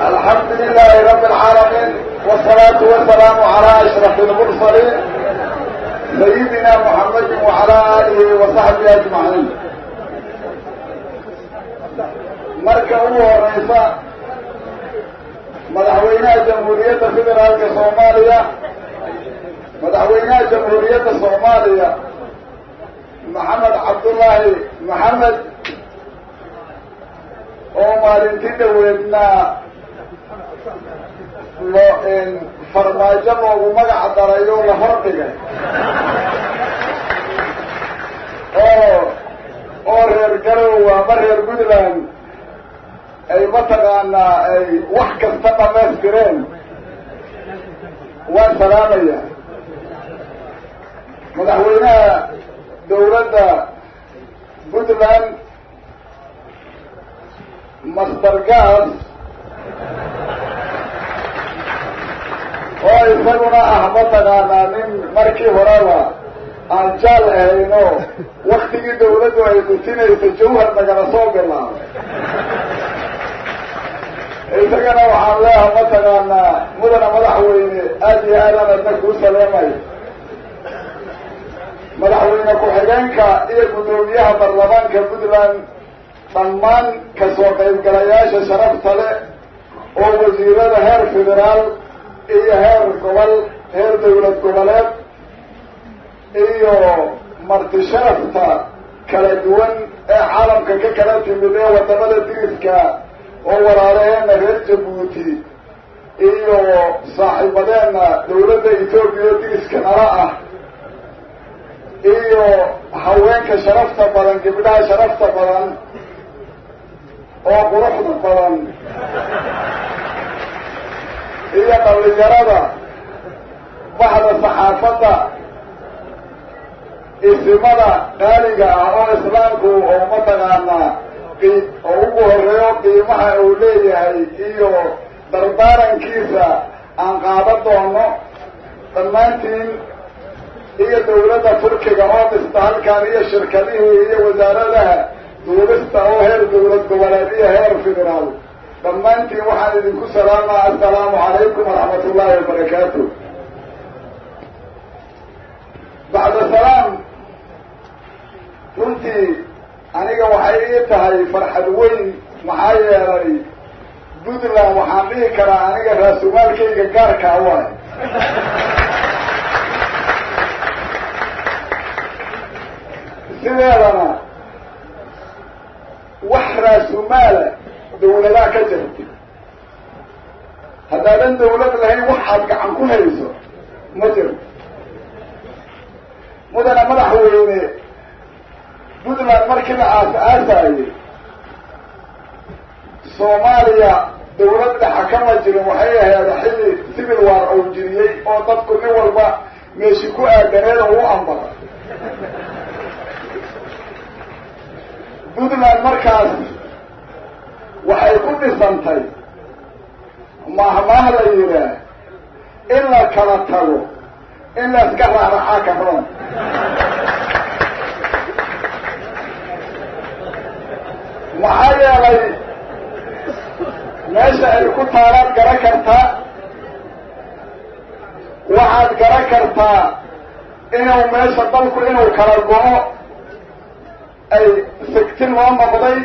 الحمد لله رب العالمين والصلاة والسلام على أشرف المرسلين سيدنا محمد وعلى آله وصحبه أجمعين marka ugu horeysa madaxweynaha jamhuuriyadda federaalka soomaaliya madaxweynaha jamhuuriyadda soomaaliya maxamed cabdullaahi maxamed oo maalintii dhaweedna loo farmaajo loogu magac daray oo la hordhigay oo oo reer garow ama reer puntland ay mataqaanaa ay wax kasta dhamaystireen waan salaamaya madaxweynaha dawladda puntland master gas oo isaguna ah mataqaanaa nin markii horeba aan jaal ahayno waktigii dawladdu ay dhutinaysa jawhar nagala soo bilaabay isagana waxaan leeha mataqaanaa mudana madaxweyne aada iyo aadaan adna kuu saleemay madaxweyne ku-xigeenka iyo guddoomiyaha baarlamaanka puntland dhammaan kasoo qaybgalayaasha sharafta leh oo wasiirada heer federaal iyo heer gobol heer dawlad goboleed iyo marti sharafta kala duwan ee caalamka ka kala timid ee wadamada diriska oo walaalaheena reer jabuuti iyo saaxiibadeena dawladda etoobiya oo diriska nala ah iyo haweenka sharafta badan gabdhaha sharafta badan oo quruxda badan iyo dhalinyarada baxda saxaafadda isimada qaaliga ah oo islaamku oo mataqaanaa oo ugu horeeyo qiimaha uu leeyahay iyo dardaarankiisa aan qaada doono dhammaantiin iyo dawladda turkiga oo dhista halkaan iyo shirkadihii iyo wasaaradaha duulista oo heer dawlad goboleed iyo heer federaal dhammaantiin waxaan idinku salaamaa assalaamu calaykum waraxmat ullaahi wabarakaatu bacda salaam runtii aniga waxay ii tahay farxad weyn maxaa yeelay puntland waxaan dhihi karaa aniga raasumaalkayga gaarkaa waay sideedana wax raasumaala dawladaha ka jirta haddaadan dawlad lahayn wax aad gacan ku hayso ma jirto mudana madaxweyne puntland markii la aas-aasayey soomaaliya dawlad dhexa kama jirin waxay ahayd xilli civil war ou jiriyey oo dadku nin walba meeshi ku aadaneed oo u ambara puntland markaas waxay ku dhisantay mahmaah la yidhaah in la kala tago in la iska raaraxaa ka roon maxaa yeelay meesha ay ku taalaad garan kartaa waxaad garan kartaa inuu meesha dalku inuu kala go-o ay sigtin loo noqday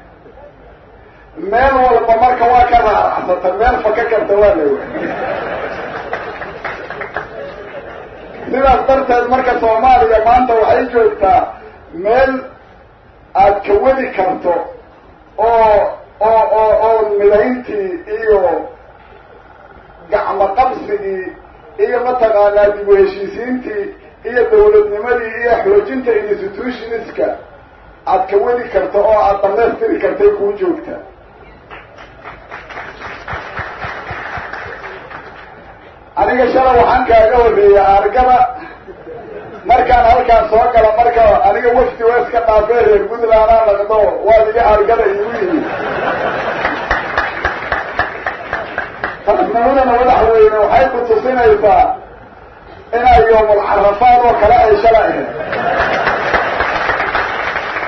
meel walba marka waa ka raaracsata meel faka karta waa la wa sidaas darteed marka soomaaliya maanta waxay joogtaa meel aad ka wadi karto oo oo oo oo midayntii iyo gacmo qabsigii iyo mataqaanaa dib u heshiisiintii iyo dawladnimadii iyo xoojinta institutionska aad ka wadi karto oo aad damaystiri kartay kuu joogtaa aniga shala waxaan kaaga horreeyay argada markaan halkaan soo gala marka aniga wafdi waa iska dhaafee reer puntlandaa naqdo waad iga argada iigu yimid taasnimadana madaxweyne waxay ku tusinaysaa inay yoomul carafaad oo kale ay shala ahayd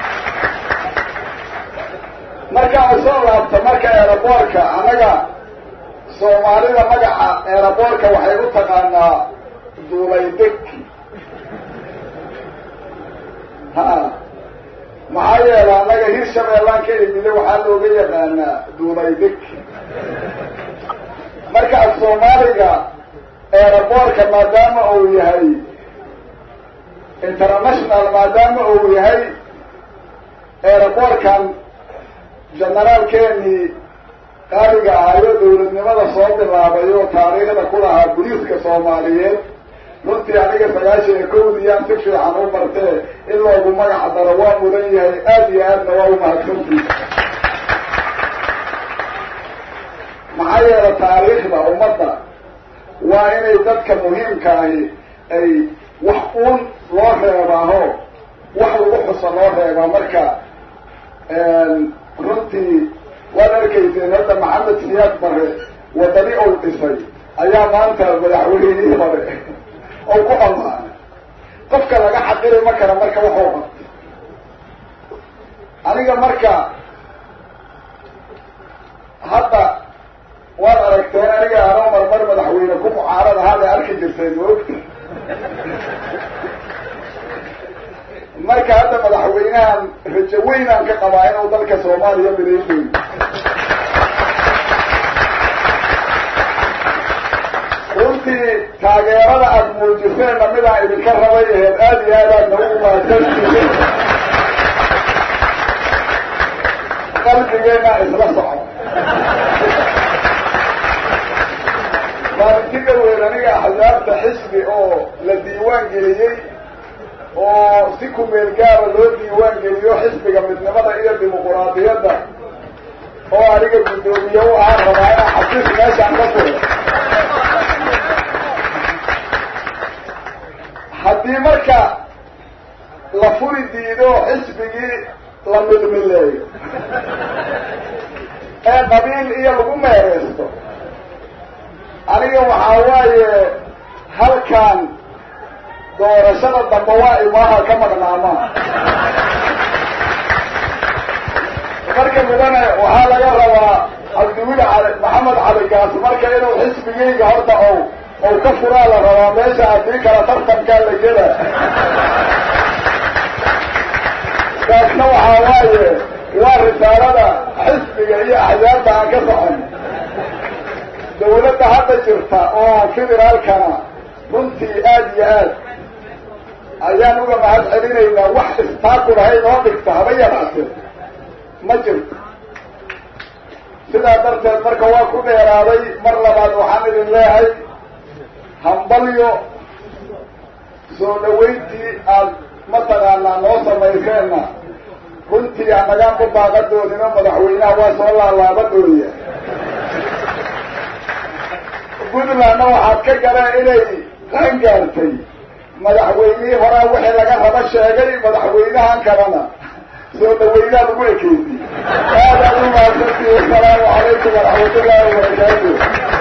markaan usoo laabta marka eeraboorka annaga soomaalida magaca eeraboorka waxay u taqaanaa duulaydeg ha maxaa yeela annaga hir shabeellaan ka imide waxaa looga yaqaanaa duulaydeg marka af soomaaliga eeraboorka maadaama uu yahay international maadaama uu yahay eeraboorkan generaalkeenii qaaliga ahaayo dawladnimada soo bilaabay oo taariikhda ku lahaa buliiska soomaaliyeed runtii aniga sagaashan iyo kowdiyaan si fiican u bartee in loogu magac daro waa mudan yahay aada iyo aadna waa umahadsantii maxaa yeela taariikhda ummadda waa inay dadka muhiimka ahi ay wax uun loo reebaaho wax lagu xuso loo reebaa marka runtii waad arkayseen hadda maxamed siyaad bare wadani ou dhisay ayaa maanta madaxweynihii hore ou ku ammaanay qofka laga xaqiri ma kara marka waxuu qabtay aniga marka hadda waad aragteen aniga anoo marmar madaxweyne ku mucaarad ahaad ay arki jirteen maogta marka hadda madaxweynahan rajo weynaan ka qabaa inuu dalka soomaaliya mideedoy runtii taageerada aada muujiseenna midaan idinka rabay aheed aada iyo aad aadna u mahadsantihiin qalbigeena isla soco maalinti dhaweyn aniga axsaabta xisbi oo la diiwaan geliyey oo si kumeel gaara loo diiwaan geliyo xisbiga midnimada iyo dimuquraadiyadda oo aniga guddoomiye u ahaan rabaa inaan xafiis meeshaan ka furo haddii marka la furi diido xisbigii la midmileeyo ee qabiil iyo lagu meereysto aniga waxaa waaye halkan doorashada dambe waa imaaha ka maqnaama marka mudane waxaa laga rabaa cabdiwili cali maxamed cali gaas marka inuu xisbigeyga horta ow ow ka furaa la rabaa meesha haddii kala tartankaa la gela taasna waxaa waaye waa risaalada xisbiga iyo axzaabta aan ka socon dawladda hadda jirta oo federaalkana runtii aada iyo aad ayaan uga mahad celinaynaa wax istaaku lahay noo dhigta haba yaraatee ma jirto sidaa darteed marka waa ku dheeraaday mar labaad waxaan idin leehay hambalyo soo dhawayntii aada mataqaanaa noo samayseenna runtii anagaan ku baaqadoonino madaxweynaha waa soo laalaabadooya puntlandna waxaad ka galeen inay qaan gaartay madaxweynihii horaa wixii laga rabo sheegay madaxweynahan kalena soo dhaweynaha lagu ekeysiy aad aad u mahadsantihi wasalaamu calaykum waraxmat ullahi wabarakaatu